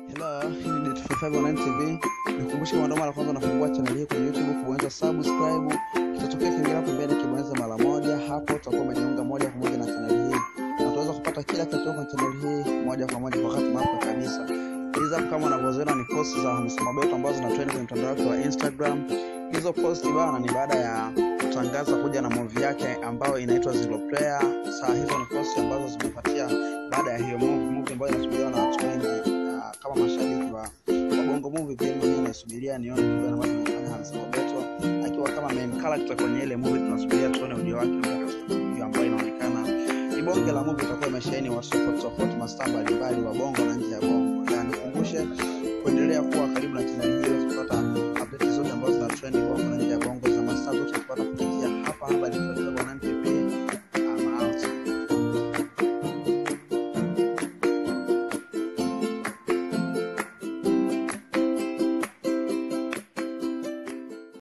Hello, hii ni Det55 Online TV. Nikukumbusha kama ndo mara kwanza unafungua channel hii kwenye YouTube, kubonyeza subscribe, kitatokea kengele hapo mbele, kibonyeza mara moja, hapo utakuwa umejiunga moja kwa moja na channel hii. Na utaweza kupata kila kitu kwenye channel hii moja kwa moja kwa wakati wako kabisa. Hizo hapo kama unavyoziona ni post za Hamisa Mobeto ambazo zina trend kwenye mtandao wake wa Instagram. Hizo post bana ni baada ya kutangaza kuja na movie yake ambayo inaitwa Zero Player. Saa hizo ni post ambazo zimefuatia baada ya hiyo movie, movie ambayo inasubiriwa na watu wengi ah, kama mashabiki wa wa Bongo Movie. Pia mimi nasubiria nione kitu gani ambacho amefanya Hamisa Mobeto akiwa kama main character kwenye ile movie. Tunasubiria tuone ujio wake mpya katika movie ambayo inaonekana ni bonge la movie, itakuwa imesheheni watu tofauti tofauti, mastaa mbalimbali wa Bongo na nje ya Bongo.